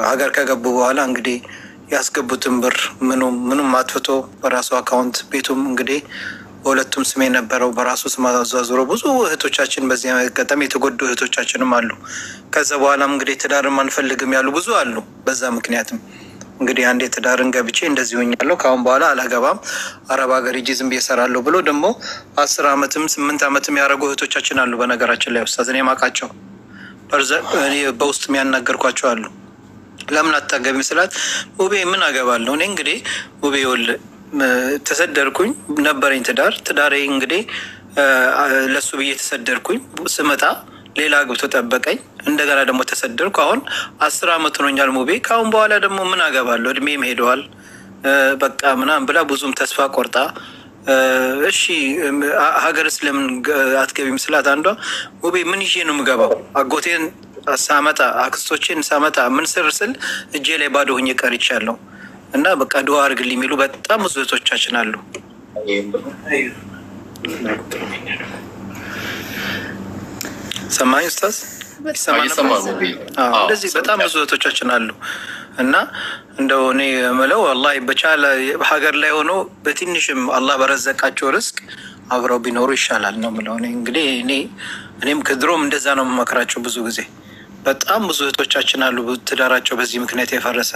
ሀገር ከገቡ በኋላ እንግዲህ ያስገቡትን ብር ምኑም ምኑም አጥፍቶ በራሱ አካውንት ቤቱም እንግዲህ በሁለቱም ስም የነበረው በራሱ ስም አዟዙሮ ብዙ እህቶቻችን በዚህ አጋጣሚ የተጎዱ እህቶቻችንም አሉ። ከዛ በኋላም እንግዲህ ትዳርም አንፈልግም ያሉ ብዙ አሉ። በዛ ምክንያትም እንግዲህ አንዴ ትዳርን ገብቼ እንደዚህ ሆኛለሁ ከአሁን በኋላ አላገባም አረብ ሀገር ሂጂ ዝም ብዬ እሰራለሁ ብሎ ደግሞ አስር አመትም ስምንት አመትም ያደረጉ እህቶቻችን አሉ። በነገራችን ላይ ኡስታዝ እኔ የማውቃቸው እኔ በውስጥ የሚያናገርኳቸው አሉ። ለምን አታገቢም ስላት ውቤ ምን አገባለሁ እኔ እንግዲህ ውቤ ወል ተሰደርኩኝ ነበረኝ ትዳር ትዳሬ እንግዲህ ለሱ ብዬ ተሰደርኩኝ ስመጣ ሌላ አግብቶ ጠበቀኝ። እንደገና ደግሞ ተሰደርኩ። አሁን አስር አመት ሆኖኛል ሙቤ። ከአሁን በኋላ ደግሞ ምን አገባለሁ እድሜም ሄደዋል በቃ ምናምን ብላ ብዙም ተስፋ ቆርጣ እሺ ሀገር ስለምን አትገቢም ስላት አንዷ ሙቤ ምን ይዤ ነው የምገባው? አጎቴን ሳመጣ አክስቶቼን ሳመጣ ምን ስር ስል እጄ ላይ ባዶ ሆኜ ቀርቻለሁ እና በቃ ድዋ አድርግልኝ የሚሉ በጣም ብዙ እህቶቻችን አሉ። ሰማኝ ኡስታዝ እንደዚህ በጣም ብዙ እህቶቻችን አሉ እና እንደው እኔ የምለው ወላሂ በቻለ ሀገር ላይ ሆኖ በትንሽም አላህ በረዘቃቸው ርስቅ አብረው ቢኖሩ ይሻላል ነው የምለው። እኔ እንግዲህ እኔ እኔም ከድሮም እንደዛ ነው የምመክራቸው። ብዙ ጊዜ በጣም ብዙ እህቶቻችን አሉ ትዳራቸው በዚህ ምክንያት የፈረሰ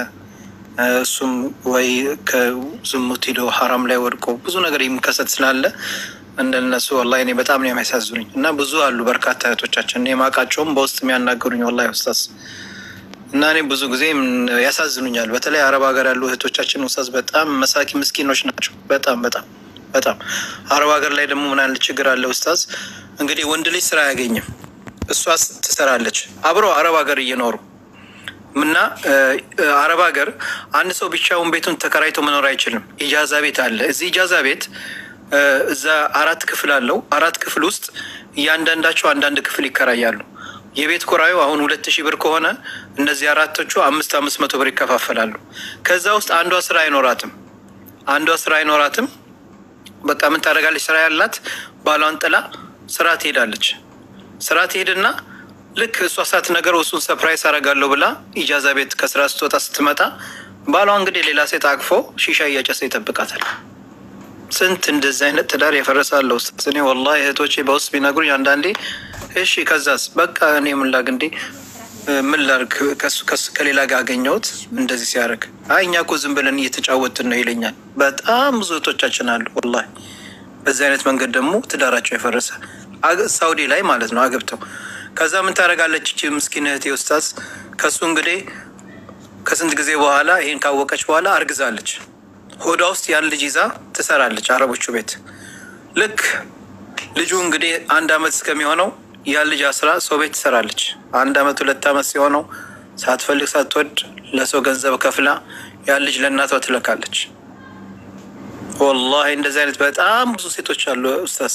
እሱም ወይ ከዝሙት ሂዶ ሀራም ላይ ወድቆ ብዙ ነገር የሚከሰት ስላለ እንደነሱ ወላሂ እኔ በጣም ነው የሚያሳዝኑኝ እና ብዙ አሉ በርካታ እህቶቻችን የማውቃቸውም በውስጥ የሚያናገሩኝ ወላሂ ኡስታዝ እና እኔ ብዙ ጊዜ ያሳዝኑኛል። በተለይ አረብ ሀገር ያሉ እህቶቻችን ኡስታዝ በጣም መሳኪ ምስኪኖች ናቸው። በጣም በጣም በጣም አረብ ሀገር ላይ ደግሞ ምን አይነት ችግር አለ ኡስታዝ? እንግዲህ ወንድ ልጅ ስራ አያገኝም፣ እሷ ትሰራለች አብረው አረብ ሀገር እየኖሩ እና አረብ ሀገር አንድ ሰው ብቻውን ቤቱን ተከራይቶ መኖር አይችልም። ኢጃዛ ቤት አለ። እዚህ ኢጃዛ ቤት እዛ አራት ክፍል አለው። አራት ክፍል ውስጥ እያንዳንዳቸው አንዳንድ ክፍል ይከራያሉ። የቤት ኮራዩ አሁን ሁለት ሺህ ብር ከሆነ እነዚህ አራቶቹ አምስት አምስት መቶ ብር ይከፋፈላሉ። ከዛ ውስጥ አንዷ ስራ አይኖራትም። አንዷ ስራ አይኖራትም። በቃ ምን ታደርጋለች? ስራ ያላት ባሏን ጥላ ስራ ትሄዳለች። ስራ ትሄድና ልክ እሷ ሳት ነገር እሱን ሰፕራይዝ አደርጋለሁ ብላ ኢጃዛ ቤት ከስራ ስትወጣ ስትመጣ ባሏ እንግዲህ ሌላ ሴት አቅፎ ሺሻ እያጨሰ ይጠብቃታል። ስንት እንደዚህ አይነት ትዳር የፈረሳለሁ። እኔ ወላሂ እህቶቼ በውስጥ ቢነግሩኝ አንዳንዴ እሺ ከዛስ በቃ እኔ ምን ላድርግ እንዴ ምን ላድርግ ከሌላ ጋር አገኘሁት እንደዚህ ሲያደርግ አይ እኛ እኮ ዝም ብለን እየተጫወትን ነው ይለኛል። በጣም ብዙ እህቶቻችን አሉ ወላሂ በዚህ አይነት መንገድ ደግሞ ትዳራቸው የፈረሰ ሳውዲ ላይ ማለት ነው አገብተው ከዛ ምን ታደርጋለች እቺ ምስኪን እህቴ ኡስታዝ ከሱ እንግዲህ ከስንት ጊዜ በኋላ ይሄን ካወቀች በኋላ አርግዛለች። ሆዷ ውስጥ ያን ልጅ ይዛ ትሰራለች አረቦቹ ቤት። ልክ ልጁ እንግዲህ አንድ አመት እስከሚሆነው ያን ልጅ አስራ ሰው ቤት ትሰራለች። አንድ አመት ሁለት አመት ሲሆነው ሳትፈልግ ሳትወድ ለሰው ገንዘብ ከፍላ ያን ልጅ ለእናቷ ትለካለች። ወላሂ እንደዚህ አይነት በጣም ብዙ ሴቶች አሉ ኡስታዝ።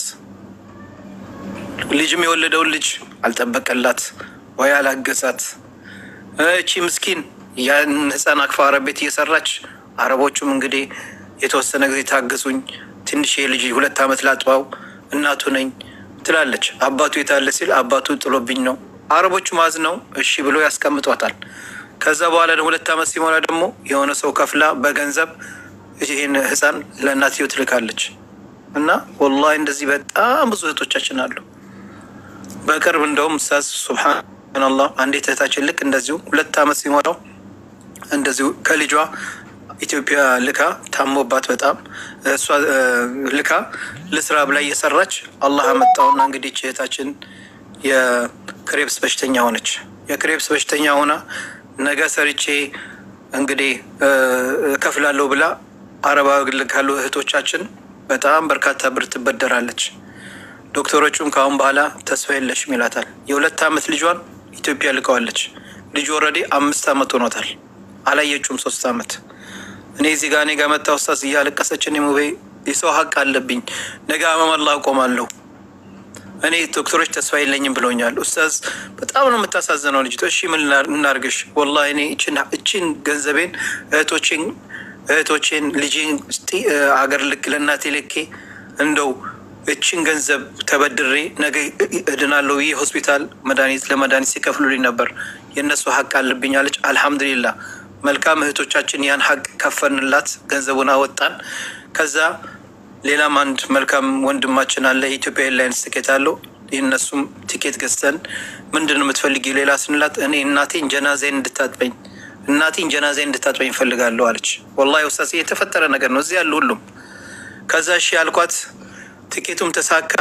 ልጅም የወለደውን ልጅ አልጠበቀላት ወይ አላገዛት። እቺ ምስኪን ያን ህፃን አክፋ አረብ ቤት እየሰራች አረቦቹም እንግዲህ የተወሰነ ጊዜ ታገሱኝ፣ ትንሽ የልጅ ሁለት ዓመት ላጥባው እናቱ ነኝ ትላለች። አባቱ የታለ ሲል አባቱ ጥሎብኝ ነው። አረቦቹ ማዝ ነው እሺ ብሎ ያስቀምጧታል። ከዛ በኋላ ደግሞ ሁለት ዓመት ሲሞላ ደግሞ የሆነ ሰው ከፍላ በገንዘብ ይህን ህፃን ለእናትየው ትልካለች። እና ወላሂ እንደዚህ በጣም ብዙ እህቶቻችን አሉ። በቅርብ እንደውም ኡስታዝ ሱብሃነላህ አንዲት እህታችን ልክ እንደዚሁ ሁለት ዓመት ሲሞላው እንደዚሁ ከልጇ ኢትዮጵያ ልካ ታሞባት በጣም እሷ ልካ ልስራ ብላ እየሰራች አላህ አመጣውና እንግዲህ እህታችን የክሬብስ በሽተኛ ሆነች። የክሬብስ በሽተኛ ሆና ነገ ሰርቼ እንግዲህ እከፍላለሁ ብላ አረባ ካሉ እህቶቻችን በጣም በርካታ ብር ትበደራለች። ዶክተሮቹም ከአሁን በኋላ ተስፋ የለሽም ይላታል። የሁለት ዓመት ልጇን ኢትዮጵያ ልቀዋለች። ልጁ ኦልሬዲ አምስት ዓመት ሆኖታል። አላየችውም ሶስት ዓመት እኔ እዚህ ጋር እኔ ጋር መጣ ኡስታዝ እያለቀሰች እኔ ሙቤ የሰው ሀቅ አለብኝ ነገ አመመላ አቆማለሁ እኔ ዶክተሮች ተስፋ የለኝም ብሎኛል። ኡስታዝ በጣም ነው የምታሳዝነው ልጅ። እሺ ምን እናርግሽ? ወላሂ እኔ እችን ገንዘቤን እህቶቼን እህቶቼን ልጄን አገር ልክ ለእናቴ ልኬ እንደው እችን ገንዘብ ተበድሬ ነገ እድናለሁ ይህ ሆስፒታል መድኃኒት ለመድኃኒት ሲከፍሉልኝ ነበር የእነሱ ሀቅ አለብኝ አለች። አልሐምዱሊላህ መልካም እህቶቻችን ያን ሀቅ ከፈንላት፣ ገንዘቡን አወጣን። ከዛ ሌላም አንድ መልካም ወንድማችን አለ የኢትዮጵያ ኤርላይንስ ትኬት አለው። የእነሱም ቲኬት ገዝተን ምንድን ነው የምትፈልጊው ሌላ ስንላት እኔ እናቴን ጀናዜን እንድታጥበኝ እናቴን ጀናዜን እንድታጥበኝ እፈልጋለሁ አለች። ወላሂ ውስጣ የተፈጠረ ነገር ነው እዚህ ያሉ ሁሉም። ከዛ እሺ ያልኳት ቲኬቱም ተሳካ።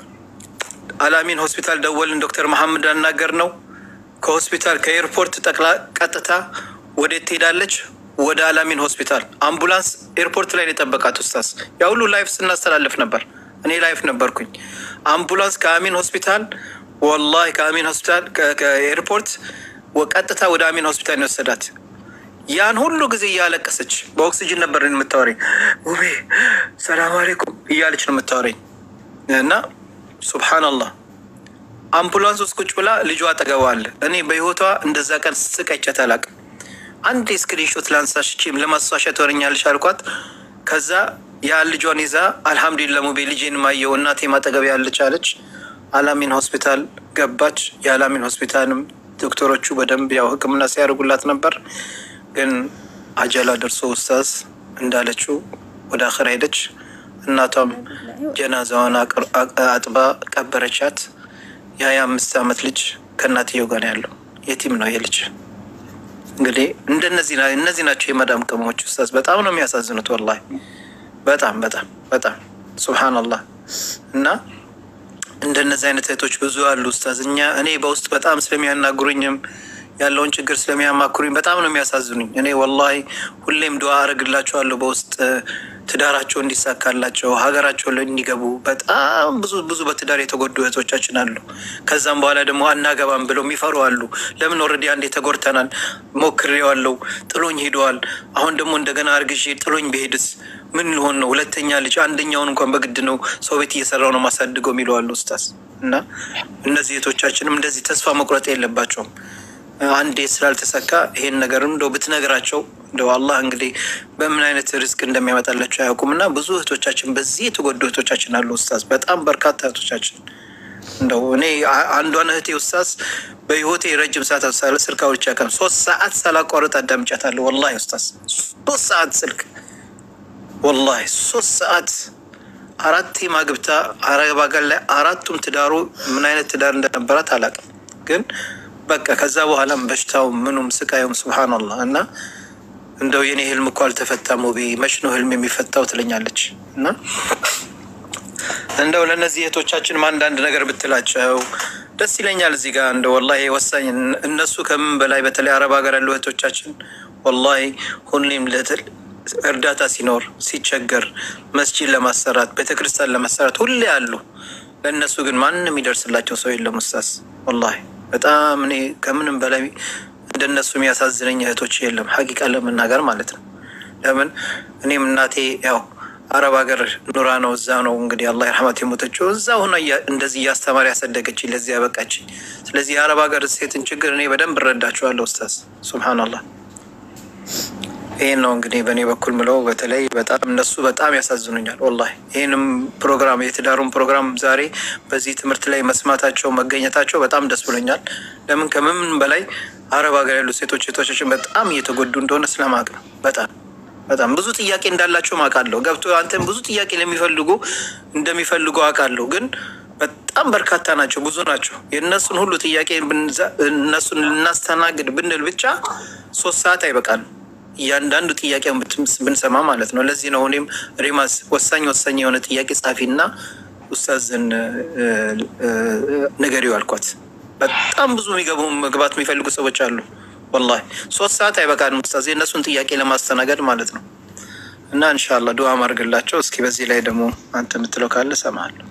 አላሚን ሆስፒታል ደወልን። ዶክተር መሐመድ አናገር ነው ከሆስፒታል ከኤርፖርት ጠቅላ ቀጥታ ወዴት ትሄዳለች? ወደ አላሚን ሆስፒታል አምቡላንስ ኤርፖርት ላይ ነው የጠበቃት። ኡስታዝ ያ ሁሉ ላይፍ ስናስተላልፍ ነበር። እኔ ላይፍ ነበርኩኝ። አምቡላንስ ከአሚን ሆስፒታል ወላሂ ከአሚን ሆስፒታል ከኤርፖርት ቀጥታ ወደ አሚን ሆስፒታል ነው የወሰዳት። ያን ሁሉ ጊዜ እያለቀሰች በኦክሲጅን ነበር የምታወረኝ። ውቤ ሰላም አሌይኩም እያለች ነው የምታወረኝ እና ሱብሓነላህ አምቡላንስ ውስጥ ቁጭ ብላ ልጇ አጠገቧ አለ። እኔ በህይወቷ እንደዛ ቀን ስቀጨት አላውቅም። አንድ ስክሪንሾት ላንሳሽ ቺም ለማስታወሻ ትሆነኛለሽ አልኳት። ከዛ ያ ልጇን ይዛ አልሐምዱሊላህ ሙቤ ልጄን ማየው እናቴ ማጠገብ ያለች አለች። አላሚን ሆስፒታል ገባች። የአላሚን ሆስፒታልም ዶክተሮቹ በደንብ ያው ሕክምና ሲያደርጉላት ነበር። ግን አጀላ ደርሶ ኡስታዝ እንዳለችው ወደ አኸር ሄደች። እናቷም ጀናዛዋን አጥባ ቀበረቻት። የሀያ አምስት ዓመት ልጅ ከእናትየው ጋር ያለው የቲም ነው የልጅ እንግዲህ እንደነዚህ እነዚህ ናቸው የመዳም ቅመሞች ኡስታዝ። በጣም ነው የሚያሳዝኑት ወላሂ በጣም በጣም በጣም ሱብሃነላህ። እና እንደነዚህ አይነት እህቶች ብዙ አሉ ኡስታዝ። እኛ እኔ በውስጥ በጣም ስለሚያናግሩኝም ያለውን ችግር ስለሚያማክሩኝ በጣም ነው የሚያሳዝኑኝ። እኔ ወላሂ ሁሌም ዱዓ አረግላቸዋለሁ በውስጥ ትዳራቸው እንዲሳካላቸው ሀገራቸው ላይ እንዲገቡ። በጣም ብዙ ብዙ በትዳር የተጎዱ እህቶቻችን አሉ። ከዛም በኋላ ደግሞ አናገባም ብለው የሚፈሩ አሉ። ለምን ኦልሬዲ አንዴ ተጎድተናል፣ ሞክሬዋለሁ፣ ጥሎኝ ሄደዋል። አሁን ደግሞ እንደገና አርግዤ ጥሎኝ ብሄድስ ምን ሊሆን ነው? ሁለተኛ ልጅ አንደኛውን እንኳን በግድ ነው ሰው ቤት እየሰራው ነው ማሳድገው የሚለው አሉ ኡስታዝ። እና እነዚህ እህቶቻችንም እንደዚህ ተስፋ መቁረጥ የለባቸውም። አንዴ ስላልተሳካ ይሄን ነገርም እንደው ብትነግራቸው እንደው አላህ እንግዲህ በምን አይነት ሪዝቅ እንደሚያመጣላቸው አያውቁም። እና ብዙ እህቶቻችን በዚህ የተጎዱ እህቶቻችን አሉ ኡስታዝ፣ በጣም በርካታ እህቶቻችን እንደው እኔ አንዷን እህቴ ኡስታዝ በህይወቴ ረጅም ሰዓት ስልክ አውርቼ አውቃለሁ። ሶስት ሰዓት ሳላቋርጥ አዳምጫታለሁ። ወላሂ ኡስታዝ ሶስት ሰዓት ስልክ ወላሂ ሶስት ሰዓት አራቴ ማግብታ አረብ ሀገር ላይ አራቱም ትዳሩ ምን አይነት ትዳር እንደነበራት አላውቅም ግን በቃ ከዛ በኋላም በሽታው ምኑም ስቃዩም ስብሓንላህ እና እንደው የኔ ህልም እኮ አልተፈታም ውቤ መች ነው ህልም የሚፈታው ትለኛለች። እና እንደው ለእነዚህ እህቶቻችን አንዳንድ ነገር ብትላቸው ደስ ይለኛል። እዚህ ጋር እንደ ወላሂ ወሳኝ እነሱ ከምን በላይ በተለይ አረብ ሀገር ያሉ እህቶቻችን ወላሂ ሁሌም እርዳታ ሲኖር ሲቸገር መስጂድ ለማሰራት ቤተክርስቲያን ለማሰራት ሁሌ አሉ። ለእነሱ ግን ማንም የሚደርስላቸው ሰው የለም ኡስታዝ ወላሂ በጣም እኔ ከምንም በላይ እንደነሱ የሚያሳዝነኝ እህቶች የለም። ሀቂቃ ለመናገር ማለት ነው። ለምን እኔም እናቴ ያው አረብ ሀገር ኑራ ነው እዛ ነው እንግዲህ አላህ ይርሐማት የሞተችው እዛ ሆነ እንደዚህ እያስተማሪ ያሳደገችኝ ለዚህ ያበቃችኝ። ስለዚህ የአረብ ሀገር ሴትን ችግር እኔ በደንብ እረዳችኋለሁ ኡስታዝ። ሱብሃነላህ ይህን ነው እንግዲህ በእኔ በኩል ምለው። በተለይ በጣም እነሱ በጣም ያሳዝኑኛል ወላሂ። ይህንም ፕሮግራም የትዳሩን ፕሮግራም ዛሬ በዚህ ትምህርት ላይ መስማታቸው መገኘታቸው በጣም ደስ ብሎኛል። ለምን ከምንም በላይ አረብ ሀገር ያሉ ሴቶች ሴቶቻችን በጣም እየተጎዱ እንደሆነ ስለማቅ ነው። በጣም በጣም ብዙ ጥያቄ እንዳላቸው አውቃለሁ። ገብቶ አንተም ብዙ ጥያቄ ለሚፈልጉ እንደሚፈልጉ አውቃለሁ። ግን በጣም በርካታ ናቸው፣ ብዙ ናቸው። የእነሱን ሁሉ ጥያቄ እነሱን ልናስተናግድ ብንል ብቻ ሶስት ሰዓት አይበቃንም። እያንዳንዱ ጥያቄውን ብንሰማ ማለት ነው። ለዚህ ነው እኔም ሪማስ ወሳኝ ወሳኝ የሆነ ጥያቄ ጻፊና ኡስታዝን ንገሪው አልኳት። በጣም ብዙ የሚገቡ መግባት የሚፈልጉ ሰዎች አሉ። ወላሂ ሶስት ሰዓት አይበቃንም ኡስታዝ የእነሱን ጥያቄ ለማስተናገድ ማለት ነው። እና እንሻላ ዱዓ ማድርግላቸው። እስኪ በዚህ ላይ ደግሞ አንተ የምትለው ካለ እሰማለሁ።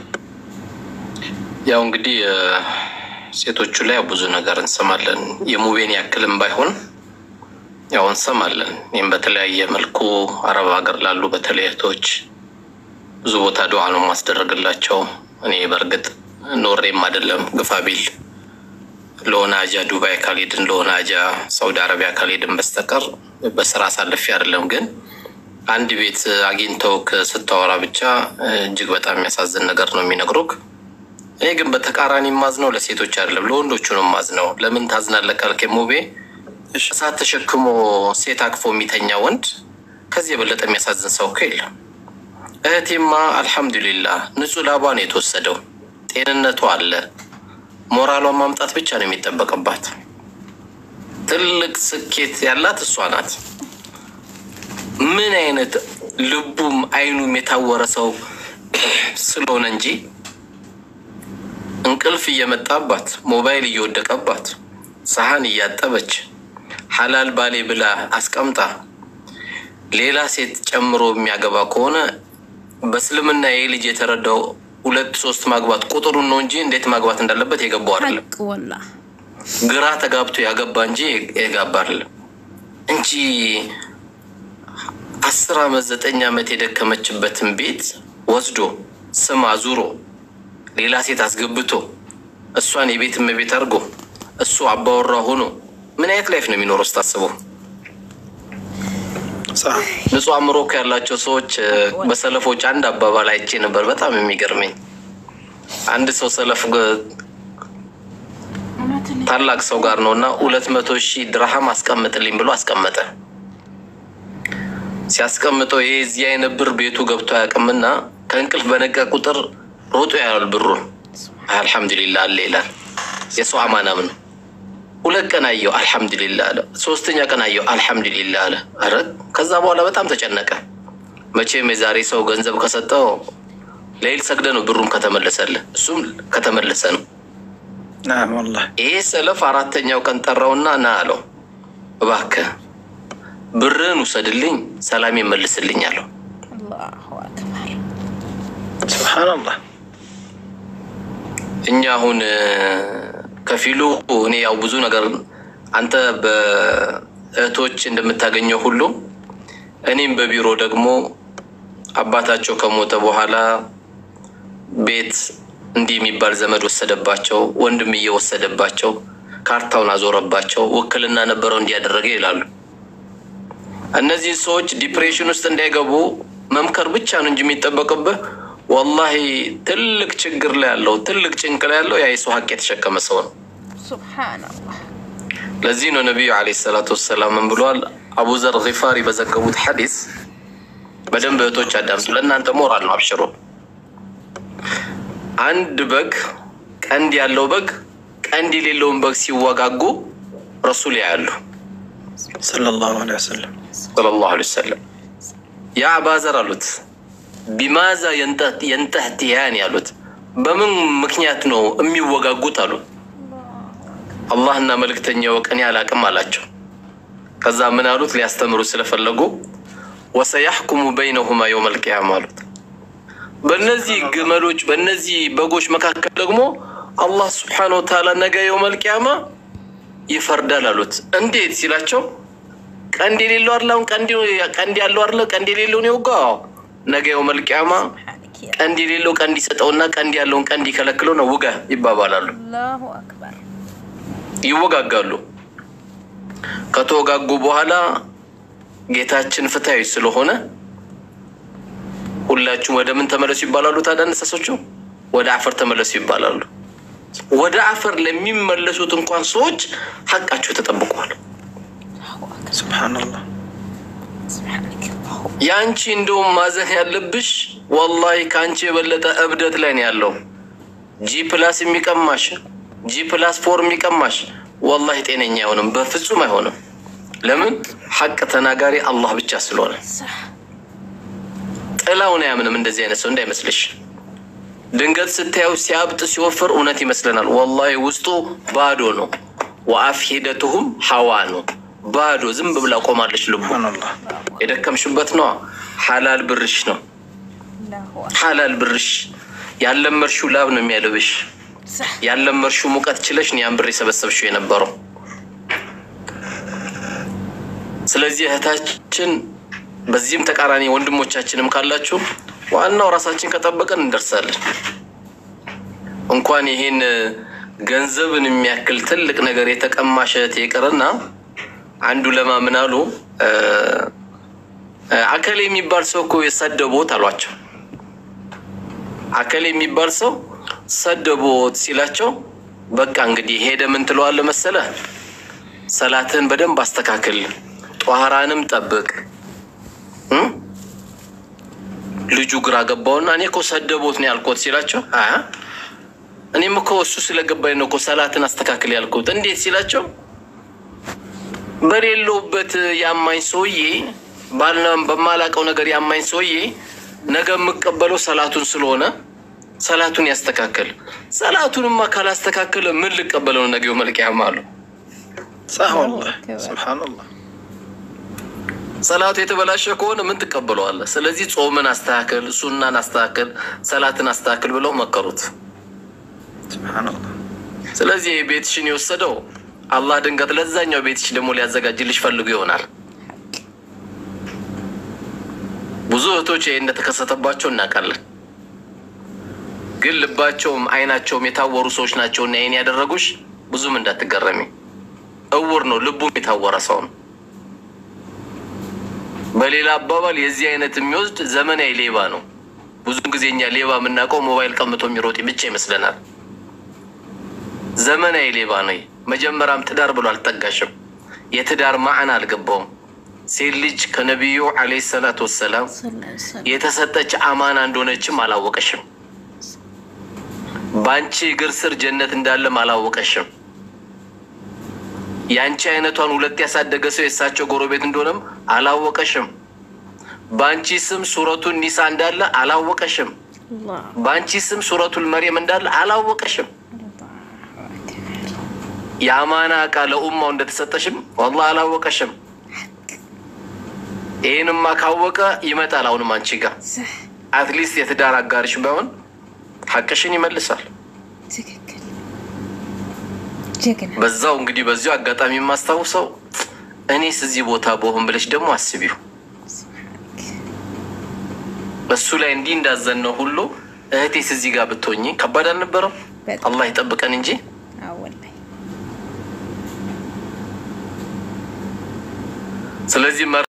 ያው እንግዲህ ሴቶቹ ላይ ብዙ ነገር እንሰማለን። የሙቤን ያክልም ባይሆን ያው እንሰማለን። ይህም በተለያየ መልኩ አረብ ሀገር ላሉ በተለይ እህቶች ብዙ ቦታ ዱዓ ነው ማስደረግላቸው። እኔ በእርግጥ ኖሬም አይደለም ግፋ ቢል ለሆነ አጃ ዱባይ ካልሄድን ለሆነ አጃ ሳውዲ አረቢያ ካልሄድን በስተቀር በስራ አሳልፌ አይደለም። ግን አንድ ቤት አግኝተውክ ስታወራ ብቻ እጅግ በጣም የሚያሳዝን ነገር ነው የሚነግሩክ። እኔ ግን በተቃራኒ ማዝነው ለሴቶች አይደለም ለወንዶቹ ነው ማዝነው። ለምን ታዝናለህ ካልክ ሙቤ እሺ እሳት ተሸክሞ ሴት አቅፎ የሚተኛ ወንድ ከዚህ የበለጠ የሚያሳዝን ሰው እኮ የለም። እህቴማ አልሐምዱሊላህ ንጹህ ላቧ ነው የተወሰደው፣ ጤንነቷ አለ። ሞራሏን ማምጣት ብቻ ነው የሚጠበቅባት። ትልቅ ስኬት ያላት እሷ ናት። ምን አይነት ልቡም አይኑም የታወረ ሰው ስለሆነ እንጂ እንቅልፍ እየመጣባት ሞባይል እየወደቀባት ሰሃን እያጠበች ሐላል ባሌ ብላ አስቀምጣ ሌላ ሴት ጨምሮ የሚያገባ ከሆነ በእስልምና ይህ ልጅ የተረዳው ሁለት ሶስት ማግባት ቁጥሩን ነው እንጂ እንዴት ማግባት እንዳለበት የገባው አይደለም። ሐቅ ወላ ግራ ተጋብቶ ያገባ እንጂ የጋባ አይደለም እንጂ አስር አመት ዘጠኝ አመት የደከመችበትን ቤት ወስዶ ስም አዙሮ ሌላ ሴት አስገብቶ እሷን የቤት እመቤት አድርጎ እሱ አባወራ ሆኖ ምን አይነት ላይፍ ነው የሚኖረው ስታስበው? ሳ ንጹህ አእምሮ እኮ ያላቸው ሰዎች እ፣ በሰለፎች አንድ አባባል አይቼ ነበር። በጣም የሚገርመኝ አንድ ሰው ሰለፍ ግ- ታላቅ ሰው ጋር ነው እና ሁለት መቶ ሺህ ድርሃም አስቀምጥልኝ ብሎ አስቀመጠ። ሲያስቀምጠው ይሄ እዚህ አይነት ብር ቤቱ ገብቶ አያውቅምና ከእንቅልፍ በነቀ ቁጥር ሮጦ ያያል ብሩን። አልሐምዱሊላ አለ ይላል። የሰው አማናም ነው። ሁለት ቀን አየው አልሐምዱሊላ አለ። ሶስተኛ ቀን አየው አልሐምዱሊላ አለ። ኧረ ከዛ በኋላ በጣም ተጨነቀ። መቼም የዛሬ ሰው ገንዘብ ከሰጠው ለይል ሰግደ ነው ብሩም ከተመለሰለ እሱም ከተመለሰ ነው። ናም ወላሂ ይሄ ሰለፍ አራተኛው ቀን ጠራውና ና አለው፣ እባክህ ብርህን ውሰድልኝ፣ ሰላም ይመልስልኝ አለው። አላሁ አክበር ሱብሓነላህ እኛ አሁን እ፣ ከፊሉ እኔ ያው ብዙ ነገር አንተ በእህቶች እንደምታገኘው ሁሉ እኔም በቢሮ ደግሞ አባታቸው ከሞተ በኋላ ቤት እንዲህ የሚባል ዘመድ ወሰደባቸው፣ ወንድም እየወሰደባቸው ካርታውን አዞረባቸው፣ ውክልና ነበረው እንዲያደረገ ይላሉ። እነዚህ ሰዎች ዲፕሬሽን ውስጥ እንዳይገቡ መምከር ብቻ ነው እንጂ የሚጠበቅብህ ወላሂ ትልቅ ችግር ላይ ያለው ትልቅ ጭንቅ ላይ ያለው ያ የሰው ሀቅ የተሸከመ ሰው ነው። ሱብሓነላህ ለዚህ ነው ነቢዩ ዓለይሂ ሰላቱ ወሰላም ምን ብለዋል? አቡዘር ጊፋሪ በዘገቡት ሐዲስ በደንብ እህቶች አዳምጡ፣ ለእናንተ ሞራል ነው፣ አብሽሮ። አንድ በግ ቀንድ ያለው በግ ቀንድ የሌለውን በግ ሲወጋጉ ረሱል ያያሉ ሰለላሁ ዐለይሂ ወሰለም ሰለላሁ ዐለይሂ ወሰለም። ያ አባዘር አሉት ቢማዛ የንተህትያን ያሉት በምን ምክንያት ነው የሚወጋጉት አሉ። አላህና መልእክተኛው ቀን አላቅም አላቸው። ከዛ ምን አሉት ሊያስተምሩ ስለፈለጉ ወሰያሕኩሙ በይነሁማ የውም አልቅያማ አሉት። በእነዚህ ግመሎች በእነዚህ በጎች መካከል ደግሞ አላህ ስብሓነ ወተዓላ ነገ የውም አልቅያማ ይፈርዳል አሉት። እንዴት ሲላቸው ቀንድ የሌለው አለ አሁን ቀንድ ቀንድ ያለው አለ ቀንድ የሌለውን የወጋው ነገ የውም አልቅያማ ሱብሓነክ ያ ቀንድ የሌለው ቀንድ ይሰጠውና ቀንድ ያለውን ቀንድ ይከለክለው ነው ውጋ ይባባላሉ። አላሁ አክበር ይወጋጋሉ። ከተወጋጉ በኋላ ጌታችን ፍትሃዊ ስለሆነ ሁላችሁም ወደ ምን ተመለሱ ይባላሉ። ታዲያ እንስሶቹ ወደ አፈር ተመለሱ ይባላሉ። ወደ አፈር ለሚመለሱት እንኳን ሰዎች ሀቃቸው ተጠብቋል። አላሁ አክበር ሱብሓነላህ ሱብሓነክ አላሁ የአንቺ እንደውም ማዘን ያለብሽ ወላሂ ከአንቺ የበለጠ እብደት ላይ ነው ያለው። ጂ ፕላስ የሚቀማሽ ጂ ፕላስ ፎር የሚቀማሽ ወላሂ ጤነኛ አይሆንም፣ በፍጹም አይሆንም። ለምን ሐቅ ተናጋሪ አላህ ብቻ ስለሆነ ሰህ ጥላውን አያምንም። እንደዚህ አይነት ሰው እንዳይመስልሽ። ድንገት ስታየው ሲያብጥ ሲወፍር እውነት ይመስለናል። ወላሂ ውስጡ ባዶ ነው። ወአፍሂደቱሁም ሐዋ ነው፣ ባዶ ዝም ብላ ቆማለች። ልቡ ሱብሓነላህ የደከምሽበት ነዋ። ሐላል ብርሽ ነው አላሁ ሐላል ብርሽ ያለመርሽው ላብ ነው የሚያልብሽ። ሰህ ያለመርሽው ሙቀት ችለሽ ነው ያን ብር የሰበሰብሽው የነበረው። ስለዚህ እህታችን፣ በዚህም ተቃራኒ ወንድሞቻችንም ካላችሁ ዋናው ራሳችን ከጠበቀን እንደርሳለን። እንኳን ይሄን ገንዘብን የሚያክል ትልቅ ነገር የተቀማሽ እህት ይቅርና አንዱ ለማምን አሉ አከል የሚባል ሰው እኮ የሰደቦት አሏቸው። አከል የሚባል ሰው ሰደቦት ሲላቸው በቃ እንግዲህ ሄደ ምን ትለዋለህ መሰለህ? ሰላትህን በደንብ አስተካክል፣ ጧሃራንም ጠብቅ። እም? ልጁ ግራ ገባውና እኔ እኮ ሰደቦት ነው ያልኩት ሲላቸው፣ አይ እኔም እኮ እሱ ስለገባኝ ነው እኮ ሰላትን አስተካክል ያልኩት። እንዴት ሲላቸው፣ በሌለውበት ያማኝ ሰውዬ ባልና በማላቀው ነገር ያማኝ ሰውዬ ነገ የምቀበለው ሰላቱን ስለሆነ ሰላቱን ያስተካከል። ሰላቱንማ ካላስተካከለ ምን ልቀበለው ነው ነገው መልቅያማ አሉ። صح والله سبحان الله ሰላቱ የተበላሸ ከሆነ ምን ትቀበለዋለህ? ስለዚህ ጾምን አስተካከል፣ ሱናን አስተካከል፣ ሰላትን አስተካከል ብለው መከሩት። سبحان الله ስለዚህ ቤትሽን የወሰደው አላህ ድንገት ለዛኛው ቤትሽ ደግሞ ሊያዘጋጅልሽ ፈልጉ ይሆናል። ብዙ እህቶች ይህ እንደተከሰተባቸው እናውቃለን። ግን ልባቸውም አይናቸውም የታወሩ ሰዎች ናቸው እና ይህን ያደረጉሽ ብዙም እንዳትገረሚ። እውር ነው ልቡም የታወረ ሰው ነው። በሌላ አባባል የዚህ አይነት የሚወስድ ዘመናዊ ሌባ ነው። ብዙ ጊዜ እኛ ሌባ የምናውቀው ሞባይል ቀምቶ የሚሮጥ ብቻ ይመስለናል። ዘመናዊ ሌባ ነው። መጀመሪያም ትዳር ብሎ አልጠጋሽም። የትዳር ማዕና አልገባውም። ሴት ልጅ ከነቢዩ ዓለይሂ ሰላቱ ወሰላም የተሰጠች አማና እንደሆነችም አላወቀሽም። በአንቺ እግር ስር ጀነት እንዳለም አላወቀሽም። የአንቺ አይነቷን ሁለት ያሳደገ ሰው የእሳቸው ጎረቤት እንደሆነም አላወቀሽም። በአንቺ ስም ሱረቱን ኒሳ እንዳለ አላወቀሽም። الله በአንቺ ስም ሱረቱል መርየም እንዳለ አላወቀሽም። የአማና እቃ ለኡማው እንደተሰጠሽም ወላሂ አላወቀሽም። ይህንማ ካወቀ ይመጣል። አሁንም አንቺ ጋር صح አትሊስት የትዳር አጋርሽ ባይሆን ሐቅሽን ይመልሳል። ትክክል ጀግና በዛው እንግዲህ በዚሁ አጋጣሚ የማስታውሰው እኔስ እዚህ ቦታ በሆን ብለሽ ደግሞ አስቢው። በሱ ላይ እንዲህ እንዳዘነው ሁሉ እህቴስ እዚህ ጋር ብትሆኝ ከባድ አልነበረም? በጣም። አላህ ይጠብቀን እንጂ አዎ ወላሂ ስለዚህ መ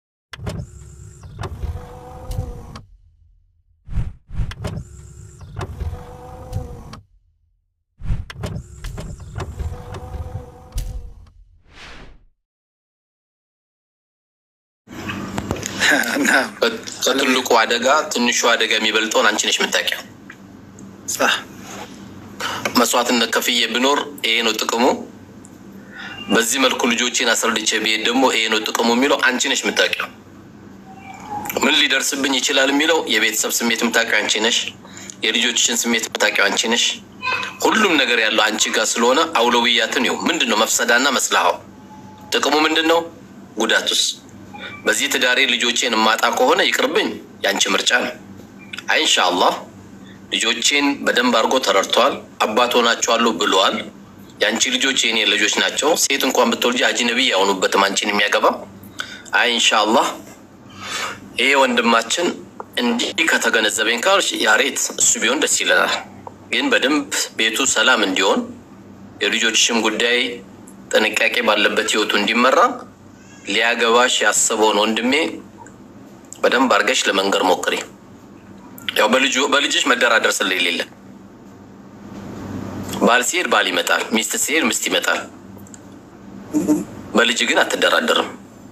نعم ከትልቁ አደጋ ትንሹ አደጋ የሚበልጠውን አንቺ ነሽ የምታውቂው። صح መስዋዕትነት ከፍዬ ብኖር ይሄ ነው ጥቅሙ፣ በዚህ መልኩ ልጆቼን አስረድቼ ብሄድ ደግሞ ይሄ ነው ጥቅሙ የሚለው አንቺ ነሽ የምታውቂው። ምን ሊደርስብኝ ይችላል የሚለው የቤተሰብ ስሜት የምታውቂው አንቺ ነሽ። የልጆችሽን ስሜት የምታውቂው አንቺ ነሽ። ሁሉም ነገር ያለው አንቺ ጋር ስለሆነ አውለውያትን ይው ምንድን ነው መፍሰዳና መስላሃው ጥቅሙ ምንድን ነው? ጉዳቱስ? በዚህ ትዳሬ ልጆቼን የማጣ ከሆነ ይቅርብኝ፣ የአንቺ ምርጫ ነው። አይ ኢንሻአላህ ልጆቼን በደንብ አድርጎ ተረድተዋል። አባት ሆናቸዋለሁ ብለዋል። የአንቺ ልጆች የኔ ልጆች ናቸው። ሴት እንኳን ብትወልጂ አጅነቢ አይሆኑበትም አንቺን የሚያገባ። አይ ኢንሻአላህ ይሄ ወንድማችን እንዲህ ከተገነዘበኝ ካልሽ ያሬት እሱ ቢሆን ደስ ይለናል። ግን በደንብ ቤቱ ሰላም እንዲሆን የልጆችሽም ጉዳይ ጥንቃቄ ባለበት ህይወቱ እንዲመራ ሊያገባሽ ያሰበውን ወንድሜ በደንብ አድርገሽ ለመንገር ሞክሪ። ያው በልጁ በልጅሽ መደራደር ስለሌለ ባል ሲሄድ ባል ይመጣል፣ ሚስት ሲሄድ ሚስት ይመጣል። በልጅ ግን አትደራደርም።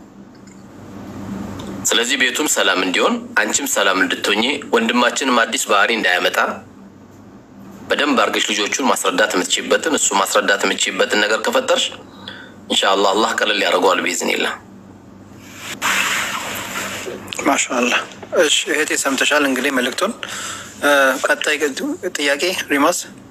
ስለዚህ ቤቱም ሰላም እንዲሆን አንቺም ሰላም እንድትሆኚ ወንድማችንም አዲስ ባህሪ እንዳያመጣ በደንብ አድርገሽ ልጆቹን ማስረዳት የምትችይበትን እሱ ማስረዳት የምትችይበትን ነገር ከፈጠርሽ ኢንሻአላህ አላህ ቀለል ያደርገዋል ቢዝኒላህ። ማሻአላህ። እሺ እህቴ ሰምተሻል እንግዲህ መልእክቱን። እ፣ ቀጣይ ጥያቄ ሪማስ